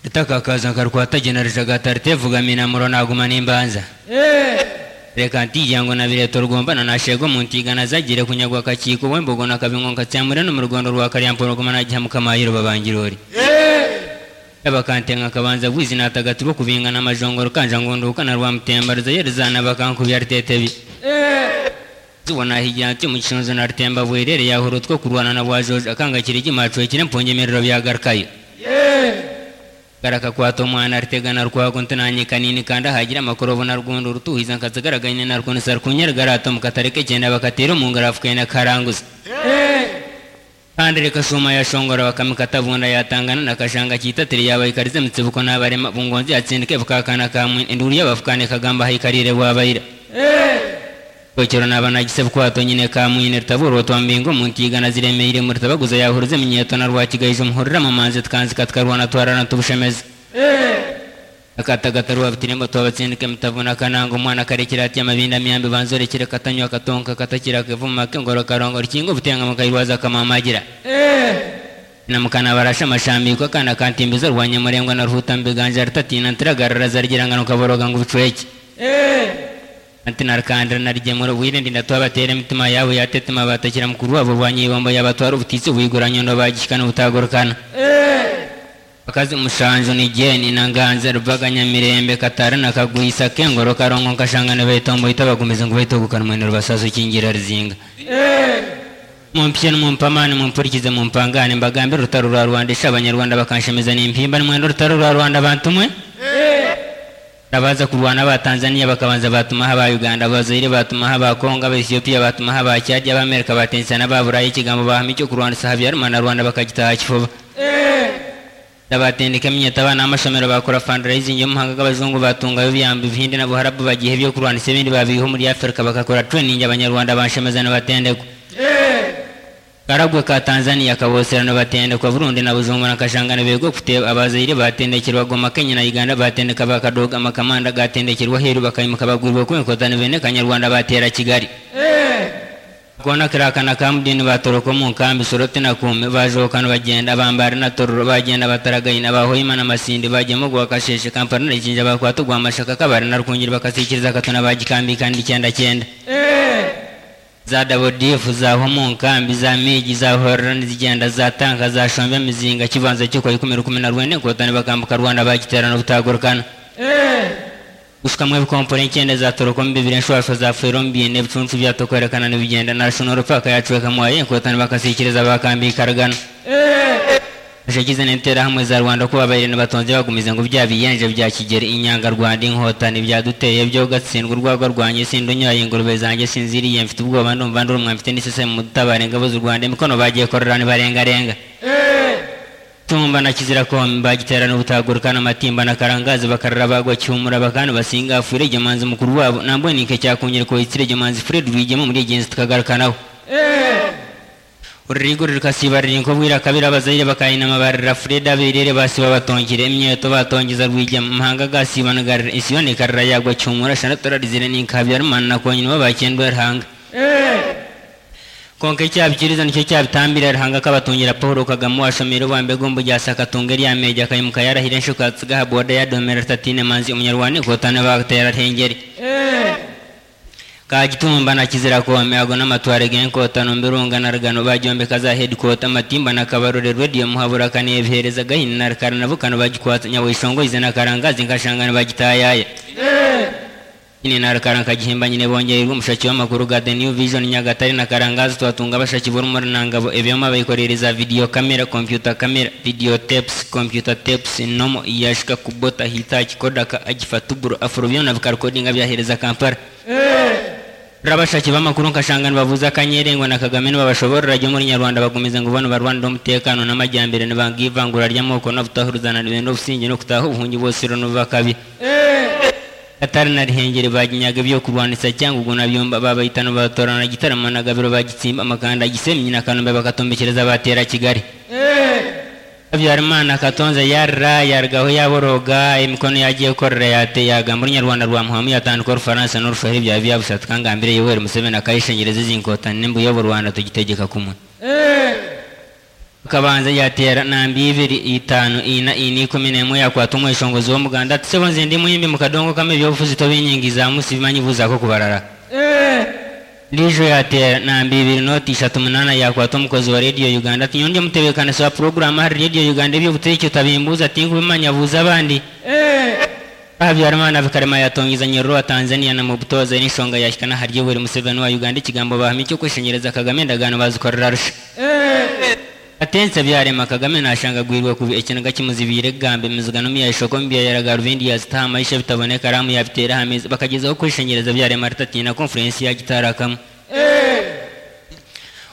etakakaza nkarukwatagenarija gataritevugamina muro naguma nimbanza reka ntija ngo nabireto rwombana nashego muntigana zagire kunyagwa kakiiko wembogo nakabingo nkatyamure no mu rugondo rwa karyampologoma nagiha mukamayiro babangirori abakantenga kabanza bwizi natagati bo kubingana amajongoro kanja ngunduka na rwamutemba ruzayerizana bakankubya ritetebi zibona higira ati mukinozo na rutemba bwerere yahura two kurwana na bwajoje akanga kiri kimacuwe kire mpongemerero byagarukayo garakakwata omwana rutegana rwago ntinanyikanini kandi ahagira amakuru obona rwondo rutuhiza nkazigaraganye narwo nisarikunyere garata mukatare k'ekyenda bakatera omu ngaro afukene karanguza kandi reka shuma yashongora bakamikatabunda yatangana nakashanga kitatire yabaikarize mutsibuko n'abarema bungonzi yatsindike bukakana kamwe enduru yabafukane kagamba haikarire bwabaira okero nabanagise bukwato nyine kamwine rutaburwa twambinga omuntu igana ziremeire mu rutabaguza yahuruze munyeto na rwakigaije omuhurira mu manzi tukanzika tukarwana twararana tubushemeze akatagata rwabitirembo twabatsindike mutavuna kananga omwana karekera atya amabinda myambi banzorekere katanywa katonka katakira kevuma kengoro karongo rukingo butenga mukairwaza kamamagira namukana barasha amashambiko akana kantimbiza rwanyamurengwa na ruhuta mbiganja rutatina ntiragarara zarigiranga nukaboroga ngo ubucweke anti narikandira narigemura bwirindi ndatwabatera emitima yabo yatetema batakira mukuru wabo bwanyibombo yabatwara obutitsi bwiguranyundo bagishikana obutagorokana bakazi mushanju nijeni nanganze rubaganyamirembe katara nakagwisa kengoro karongo nkashangana baitombo itabagumiza ngu baitogukana mwene rubasaso kingira rizinga mumpye nimumpamane mumpurikize mumpangane mbagambe rutaro rwa rwanda isha abanyarwanda bakanshemiza nimpimba nimwende rutaro rwa rwanda bantu mwe abaza kurwana ba tanzania bakabanza batumaho aba uganda abazaire batumaho aba kongo aba ethiopia batumaho aba cyadi aba amerika batenisa n'aba burayi ikigambo bahama icyo kurwandisa habyarimana rwanda bakagitaha kifuba abatendeka minyata abana amashomero bakora fundraising yo muhanga b'abazungu batunga yo biyamba ibihindi na buharabu bagihe byo kurwandisa ibindi babiho muri afurika bagakora training abanyarwanda banshemezana batendekwa karagwe ka tanzania kaboserano batendekwa burundi na buzungu nakashangana bego kute abazaire batendekerwa goma kenya na uganda batendeka bakadoga amakamanda gatendekerwa heru bakaimuka bagurwa kwenkotana bene kanyarwanda batera kigali kona kirakana ka mudini batoroka omu nkambi soroti nakumi bajoka nibagenda bambari na tororo bagenda bataragaina bahoima na masindi bagema ogwa kasheshe kampala nakinja bakwata ogwa mashaka kabari narukungiri bakasikiriza katona bagikambika ndi kyenda kyenda za dabodifu za homu nkambi za miji za horora nizigenda za tanka za shombe mizinga kibanza kikwa ikumi rukumi na rwenda enkotani bakambuka rwanda bagiterana obutagorukana gusukamu ebikompore enkyenda zatorokamu bibiri enshwashwa zafuiremu biine ebicuncu byatokwerekana nibigenda national park yacwekamuayo enkotani bakasiikiriza bakambikaragana eshakize n'enterahamwe za rwanda kuba abaire nibatonze bagumize ngu byabiyenje bya kigeri inyanga rwanda inkotani byaduteye byo gatsindwa urwagwa rwanjye sindunyaye ingurube zanjye sinziriye mfite ubwoba ndumva ndi urumwa mfite n'isese mu dutabare ingabo z'u rwanda imikono bagiye korora nibarengarenga tumba na kizira komi bagiterana ubutagurukana amatimba na karangazi bakarara bagwa cyumura bakani basinga afure gemanzi mukuru wabo nambonike cyakongera kubaitsire gemanzi fred rwigema muri genzi tukagarukanaho ururiguri rukasibarira inko bwira kabiri abazaire bakayinama barira fred abirere basiba batongire imyeto batongeza rwigema muhanga gasibangarira isibane karira yagwa cyumura shanatorarizire ninkabyarumana nakonyine babakendwe rihanga konka icyabikiriza nicyo cyabitambira rihanga kabatungira paul kagame washomero bambe gombo ryasakatunga eryameja kayimuka yarahire nshukatsigaha boda yadomera tatine manzi umunyarwanda ikotane batera rhengeri kagitumba na kizira kome ago n'amatware genkotano mbirunga na rugano bajombeka za headquarter amatimba na kabarore radio muhabura kanebihereza gahini na karanavukano bagikwatanya wishongoize na karangazi nkashangana bagitayaya ini narikara nkagihimba nyine bongererwa umushaki w'amakuru ga the new vision nyagatare na karangazi twatunga abashaki b'urumuri nangabo ebyoma bayikorereza video kamera computer kamera video tapes computer tapes nomo yashika kubota hitaki kodaka agifatuburo afuro byona bikarekodinga byahereza kampala rabashaki b'amakuru nkashanga nibavuze akanyerengwa na kagame nibabashoborera ryo muri nyarwanda bagumiza ngo bano barwanira umutekano n'amajyambere nibanga ivangura ry'amoko no kutahuruzana nibenda obusingi no kutaha obuhungi bose rero nibubakabi atari na rihengeri baginyaga ibyo kurwanisa cyangwa ubwo nabyomba babayitano batorana gitarama na gabiro bagitsimba amakanda gisemye na kanombe bakatombekereza batera kigali habyarimana katonze yarra yargaho yaboroga emikono yagiye korera yate yagamba urunyarwanda rwa muhamu yatandika urufaransa n'urushoheri byaba byabushatse kangambire yoweri museveni akayishengereza izinkotani n'imbuyobo rwanda tugitegeka kumwe kabanza yatera nambi ibiri itanu ina ini ikumi n'imwe yakwata umweshongozi w'omuganda tusebonze ndi muhimbi mu kadongo kamwe ebyobufuzi tobinyingi za musi bimanyi buzako kubarara lijo yatera nambi ibiri noti ishatu munana yakwata omukozi wa radio uganda tinyonje mutebekanisa puroguramu hari radio uganda ebyobuteeki otabimbuuza tinkubimanya buuza abandi habyarimana bikarema yatongiza nyororo wa tanzania na mubutoza n'ensonga yashikana haryo buri museveni wa uganda ikigambo bahamya cyo kweshengereza kagame endagaano bazikorera rusha atense byarema kagame nashangagwirwe kubi ekinaga kimuzibire gambe mizigano miyayishoko mbyayaraga ruvindi yazitahama ishe bitaboneka ramu yabitera hamizi bakagezaho kwishengereza byarema ritatina konferensi yagitarakamo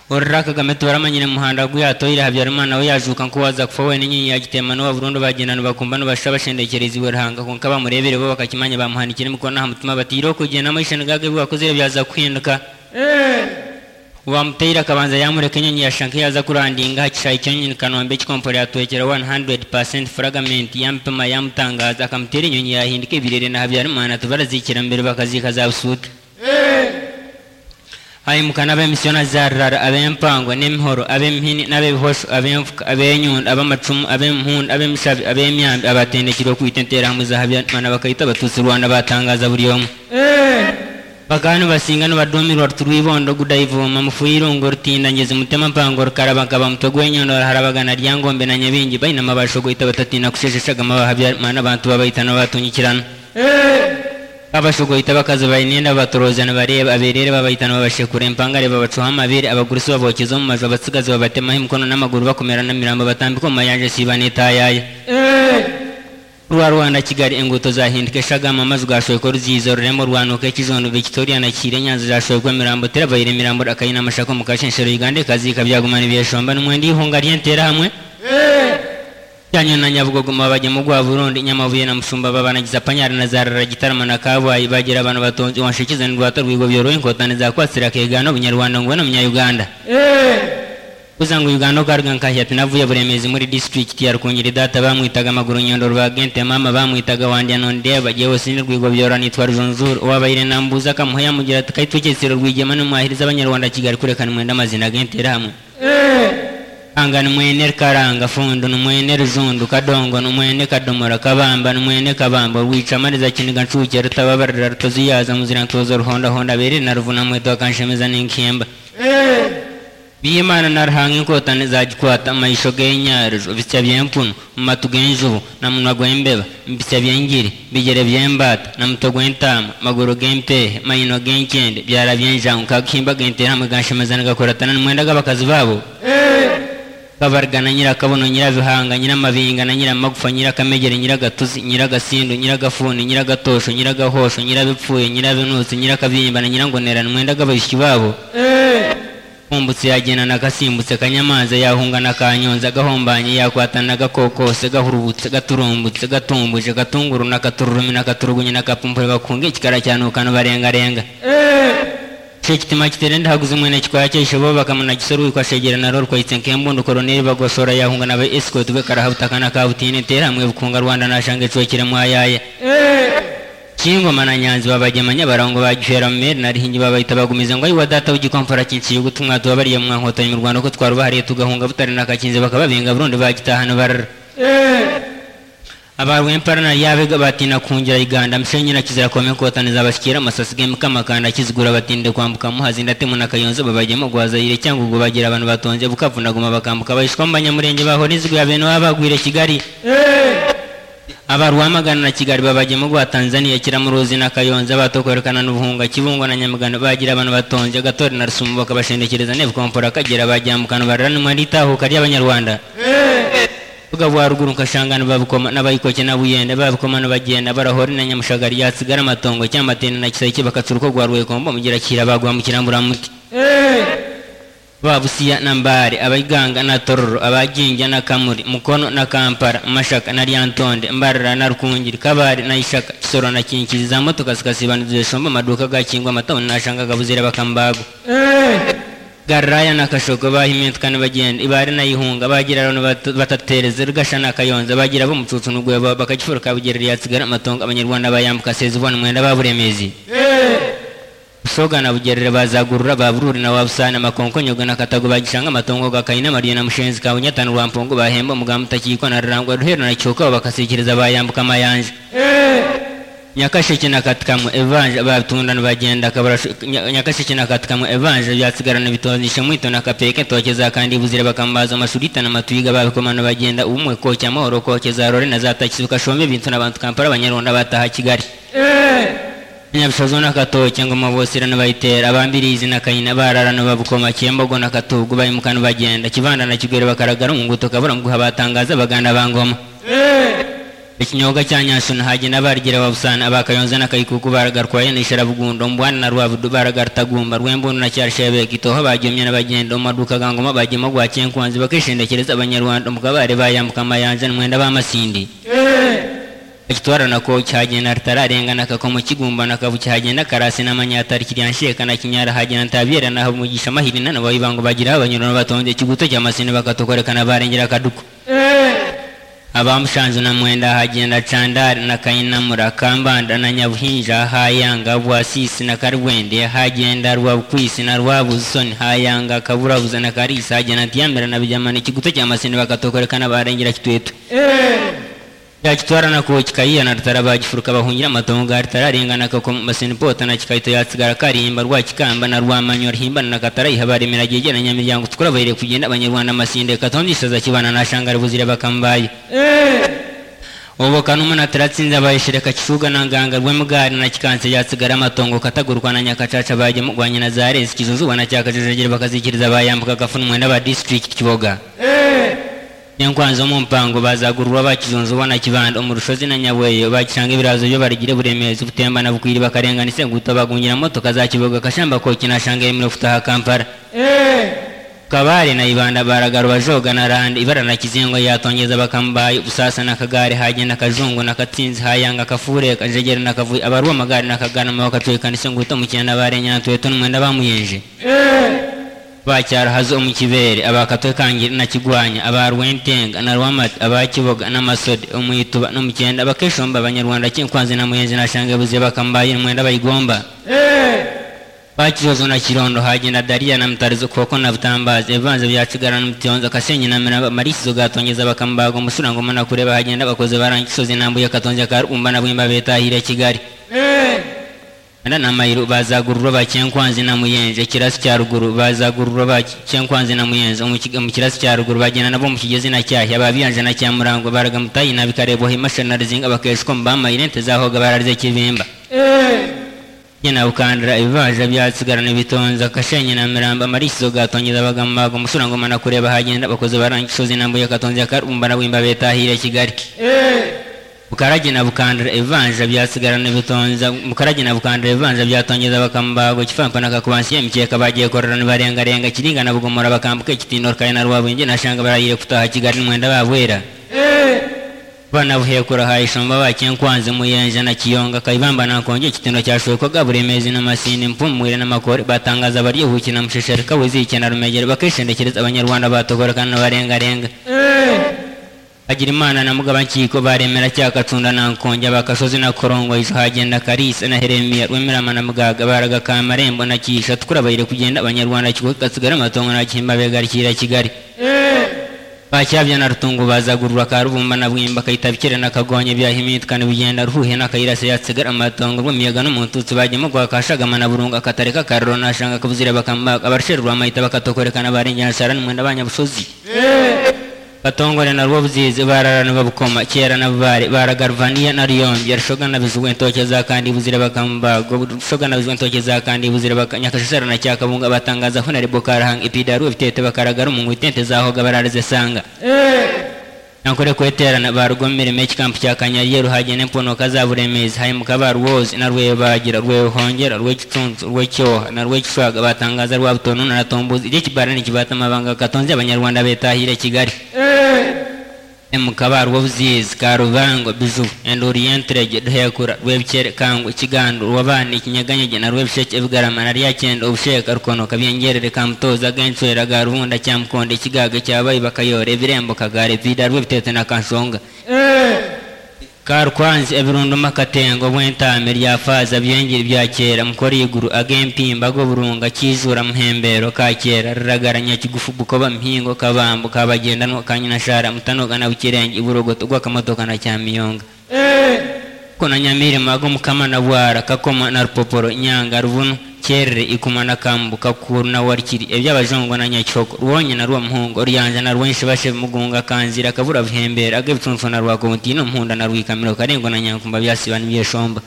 orra kagame tubaramanyire muhanda guyatoire habyarimana we yajuka nkuwaza kufa wene nyinyi yagitema n'uwa burundu bagenda nibakumba nibasha bashendekereza iwe ruhanga konka bamurebere bo bakakimanya bamuhanikire mukona aha mutima batiriho kugenda mwishenegage bwakozeyo byaza kuhinduka wamuteyira kabanza yamureka enyonyi yashanka yaza kurandinga hakishaha ikyonyini kanombe kikompora yatwekera 100% fragment yamupima yamutangaza akamutera enyonyi yahinduka ebirere na habyarimana tubarazikira mbere bakazika za busuuta ayimukana ab'emisiyona zarrara ab'empango n'emihoro ab'emihini n'ab'ebihosho ab'enfuka ab'enyundo ab'amacumu ab'emihundo ab'emishabi ab'emyambi abatendekirwe kwita enterahamwe za habyarimana bakayita abatutsi rwanda batangaza buri omu bakanu basinga nibadumirwa turwibondo gudayivoma mufuyirungo rutindangeza umutima mpango rukarabakaba mutwe gwenyondora harabagana ryangombe na nyabingi bainama bashogoita batatina kushesheshaga amabaha byamana abantu babaitana batungikirana abashogoita bakazi bainenda batoroza nibareba aberere babaitana babashekura empangare babacuha amabere abagurusi babokeza omu maju abatsigazi babatemaho emikono n'amaguru bakomera n'emirambo batambika omu mayanja siba n'etayaya rwa rwanda kigali enguto zahinduka eshagama amaju gashoyeko ruziiza ruremu rwanuka ekizondo victoria nakiire nyanza zashoyekwa emirambo terabaire emirambo rakaina amashako mukashenshero uganda ekaziika byagumana ebyeshomba nimwenda ihunga ry'enterahamwe byanyo na nyabugogo mabajemu gwa burundi nyamabuye na mushumba babanagiza panyara na zarara gitarama na kabwayi bagira abantu batonzi wanshikiza nirwata rwigo byoroye inkotane zakwasira akegano obunyarwanda ngweno munyayuganda uzangu uganda okaruga nkahya tinavuye buremezi muri district ya rukungiri data bamwitaga amaguru nyondoro bagente mama bamwitaga wandya nondeba jewe sini rwigo byora nitwa rujonjuru wabaire nambuza kamuha yamugira ati kaitwekesero rwigema nimwahiriza abanyarwanda kigali kurekana mwenda amazina gente hamwe anga nimwene karanga fundu nimwene ruzundu kadongo nimwene kadomora kabamba nimwene kabamba rwicamariza kiniga nshuke rutababarira rutoziyaza muzira ntozo ruhondahonda bere na ruvuna mweto akanshemeza n'inkimba biyimana narahange inkotane zagikwata amaisho g'enyariro bisya by'empunu mumatu g'enjubu na munwa gw'embeba mbisya by'engiri bigere by'embata na muto gw'entama maguru g'empehe mayino g'enkende byara by'enjangu kakihimba g'entera hamwe ganshemeza nigakoratana nimwenda g'abakazi babo kabarga na nyirakabono nyirabihanga nyiramabinga na nyiramagufa nyirakamegere nyiragatuzi nyiragasindu nyiragafuni nyiragatosho nyiragahosho nyirabipfuye nyirabinutsi nyirakabimba na nyirangonera nimwenda g'abaishiki babo humbutse yagenda nakasimbutse kanyamanza yahunga na kanyonza gahombanye yakwatana gakokose gahurubutse gaturumbutse gatumbuje gatunguru nakatururumi nakaturugunye nakapumpure bakunga ikikara cyanukana barengarenga icyo kitima kitere ndahaguze umwene kikwaya cyishobo bakamunagisora wikwa shegera naro rwayitse nkembundu koroneri bagosora yahunga na be escort bekarahabutakana kabutine teramwe bukunga rwanda nashange cwekere mwayaye kingoma na nyanzi babagemanya barongo bagihera mumeri narihingi babayita bagumiza ngo ayiwa data w'igikomfora kinciye ubutumwa tubabariye mu mwankotanyi mu rwanda ko twarubahariye tugahunga butari nakakinze bakababenga burundi bagitahana barara abarwemparana yabega batina kungira iganda mshenyira kizira kome kotaniza abashikira amasasi g'emikamakanda kizigura batinde kwambuka muhazi ndatemu na kayonzo babajemo gwazayire cyangwa ubwo bagira abantu batonze bukavunaguma bakambuka bahishwa mu banyamurenge bahora inzigo ya bene waba bagwire kigali abarwamagana na kigali babajemo gwa tanzania kiramuruzi na kayonza batokwerekana n'ubuhunga kibungo na nyamugano bagira abantu batonze gatore na rusumo bakabashendekereza nebukompora akagera bajyambukana barara nimwaritahuka ry'abanyarwanda buga bwa ruguru nkashangana babukoma n'abayikoke n'abuyende babukoma n'abagenda barahori na nyamushagari yatsigara amatongo cyamatene na kisayike bakatsura uko gwa rwekombo mugira kira bagwa mu kiramburamuti babusiya na mbare abaiganga na tororo abaginja na kamuri mukono na kampara mashaka na lyantonde mbarara na rukungiri kabare na ishaka kisoro na kinkizi za motoka zikasibaniza eshomba amaduka gakingwa amatabona nashangaga buzira bakambago garaya na kashoko bahimintuka nibagenda ibari nayihunga bagira abantu batatereze rugasha na kayonza bagira bomucucu nugweba bakagifuruka bugera lyasigara amatongo abanyarwanda bayambuka sezibona mwenda baburemezi busoga na bugerere bazagurura babururi na wabusana makonkonyogo na katago bagishanga amatongo gakaina mariyo na mushenzi ka bunyatana rwampongo bahemba umugamba utakiyikwa na rurangwa ruhero na cyokaho bakasikiriza bayambuka amayanja nyakashiki na katikamu evanje batundana bagenda kabarashu Nya- nyakashiki na katikamu evanje byasigarana bitozisha mwito na kapeke tokeza kandi buzire bakambaza amashurita na matuyiga babikomana bagenda umwe kocha mahoro kokeza rore na zatakisuka shombe bintu n'abantu kampara abanyarwanda bataha kigali nyabishozo nakatoke ngoma bosira nabayitera abambirizi na kayina bararano babukoma cyembogo na katugu bayimukana bagenda kivanda na kigwere bakaragara umunguto kabura muguha batangaza baganda bangoma ikinyoga cya nyasuna hagenda barigira babusana abakayonza na kayikuku baragarwaye nishara bugundo mbwana na rwabudu baragartagumba rwembundu na cyarshebeka itoho bagyomye n'abagenda umaduka gangoma bagemo gwa cyenkuanzi bakishendekereza abanyarwanda mukabare bayambuka amayanja n'umwenda bamasindi ekitwarana ko kyagenda ritararengana kakomo kigumbana kabu kyagenda karasi n'amanyatari kiryanshekana kinyara hagenda ntabyera naho mugisha mahirina nabo ibango bagira abanyurano batonze kiguto cyamasini bakatokorekana barengera akaduko abamushanzu na mwenda hagenda candari na kainamura kambanda na nyabuhinja hayanga bwasisi na karwende hagenda rwabukwisi na rwabusoni hayanga kaburabuza na karisa hagenda ntiyamera na bijamana ikiguto cyamasini bakatokorekana barengera kitwetwe yakitwara nako kikayiyana ritara bagifuruka bahungira amatongo ritararengana kako masenipota na kikayito yatsigara karimba rwakikamba na rwamanyo rihimbana na katarayiha baremera gyegera nyamiryango tukura bahire kugenda abanyarwanda amasinde katondishaza kibana nashangara buzire bakambaye oboka n'umunatira atsinze abayishireka kishuga na nganga rwemugari na kikanse yatsigara amatongo katagurwa na nyakacaca bajya rwanye na zarezi kizuzuba na cyakajejegere bakazikiriza bayambuka gafu n'umwenda ba district kiboga nyankwanzi mu mpango bazagurwa bakizunze ubona kibanda umurushozi na nyabweyo bakisanga ibirazo byo barigire buremezi butembana bukwiri bakarengana isenguta bagungira motoka za kiboga kashamba koki nashanga yemera kutaha kampala kabare na ibanda baragaruba joga na randa ibara na kizingo yatongeza bakambaye busasa na kagare hagenda kazungu na katsinzi hayanga kafure kajegera na kavuye abaruwa magari na kagana mabakacwekana isenguta mukina barengana tweto n'umwenda bamuyeje bacyarahaze omu kibeere abakatwe kangira nakigwanya abarwentenga na rwamati abakiboga n'amasode omwituba n'omukyenda bakeshomba abanyarwanda kinkwanze na muyenzi nashange buzibe bakambaye n'omwenda bayigomba bakizozo na kirondo hagenda dariya na mutarizo koko na butambazi evanze byasigara n'omutyonza kasenyi na miraba marisizo gatongeza bakambaga omusurangoma na kureba hagenda abakozi barangisozi nambuye katonja karumba na bwimba betahire kigali Ana na mayiro bazagurura bakyenkwanzi na muyenje kirasi cya ruguru bazagurura bakyenkwanzi na muyenje omu kiga- mu kirasi cya ruguru bagenda nabo mu kigezi na cyahi ababiyanje na cyamurango baraga mutayi na bikarebo himashanarizing abakeshwa mbama irente zahoga bararize kibimba nyina bukandira ibibaja byasigarana bitonza kashenye na miramba marisizo gatongeza abagambaga umusurangoma na kureba hagenda abakozi barangisozi nambuye katonze akarumba na bwimba betahire kigali bukarage na bukandira ibivanja byasigarana bitonza bukarage na bukandira ibivanja byatongeza bakambago kifampa na kakubansiye mukeka bagiye kororana barengarenga kiringana bugomora bakambuka ikitindo rukaye na rwabwenge nashanga barayire kutaha kigali n'umwenda babwera bana buhekura hayishomba bakenkwanze muyenje na kiyonga kayibamba nakonje ikitindo cyashwekoga buremezi n'amasini mpumure n'amakore batangaza baryihuki na musheshereka wizike na rumegere bakishendekereza abanyarwanda batogorekana n'abarengarenga agira imana na mugabankiko baremera cyakacunda na nkonja bakasozi na korongo ijo hagenda karisa na heremiya rwemerama na mugaga baraga ka marembo na kisha tukurabayire kugenda abanyarwanda kigo kasigara amatongo na gihimba begarikira kigali bacyabya na rutungu bazagurura ka rubumba na bwimba kayitabikira na kagonye byahimitwa n'ibigenda ruhuhe n'akayirasa yatsigara amatongo rw'imiyaga n'umututsi bajyamo gwa kashagama na burunga akatareka karoro nashanga kabuzira bakamba abarsherwa amayita bakatokorekana barengera sara n'umwenda abanyabusozi batongore na rwobuzizi bararana babukoma kera na bubare baragarvaniya na riyombi rushoga na bizugwe ntoke za kandi buzira bakambago rushoga na bizugwe ntoke za kandi buzira bakanyakashara na cyakabunga batangaza ko na ribokarahanga ipidaru bitete bakaragara umungu itente zahoga bararize sanga nakore kweterana barugomere mechi kampu cya kanyariye ruhagene mponoka za buremezi hayimuka ba rwozi na rwebagira rwehongera rwekicunzu rwecyoha na rwekishwaga batangaza rwabutono na ratombuzi icyo kibarani kibata amabanga katonze abanyarwanda betahire kigali mukaba rwobuzizi ka rubango bizu and orientrege duhekura rwebicere kangwe kigandu rwabana ikinyeganyege na rwebisheke ebigarama na ryacyenda ubusheka rukonoka byengerere kamutoza genswera ga rubunda cyamukonde ikigaga cyabayi bakayora ebirembo kagare vida rwebitete na kansonga karukwanzi ebirundu makatengo bwentame lyafaaza byengeri bya kera mukora iguru ag'empimba g'oburunga kizuura muhembero ka kera riragaranya kigufu bukoba muhingo kabambu kabagendanwa kanyinashara mutanoga na bukirenge iburogoto gwakamotoka na kyamiyonga kona nyamirima ag'omukama na bwara kakoma na rupoporo nyanga rubunu kyerere ikuma na kambu kakuru na warikiri eby'abajongo na nyakihoko rwonye na rwa muhungo ryanja na rwenshebashe mugunga kanzira kabura buhembera ag'ebitunfu na rwakomutino muhunda na rwikamiro karengo na nyankumba byasiba nibyeshomba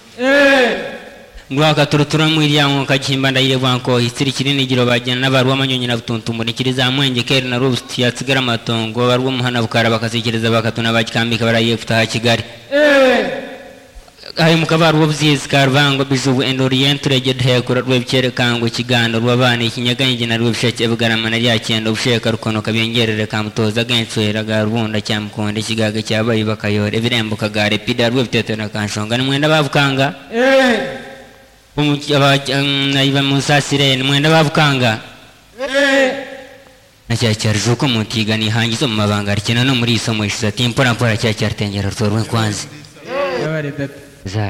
rwakaturuturo mwiryango kagihimba ndayire bwankohi tsiri kinini giro bajyana n'abarwa amanyonyi na butuntumura ikiri za mwenge keri na rubusi yatsigara amatongo barwa muhana bukara bakasekereza bakatuna bakikambika barayiye kutaha kigali ayo mukabarwa obuziyezi karubango bizubu and orient reged hekura rwebikerekango ikigando rwabana ikinyagenge na rwebisheke bugarama na ryakenda obusheka rukonoka byongerere kamutoza genswera ga rubunda kyamukonde ikigaga kyabayi bakayora ebirembo kagare pida rwebitetera kanshonga nimwenda bavukanga naiba musasire nimwenda bavukanga nacyakyarujuko mutiga nihangiza mu mabanga rikena no muri isomo ishize ati mpora mpora cyacyarutengera rutorwe nkwanzi yabaredata za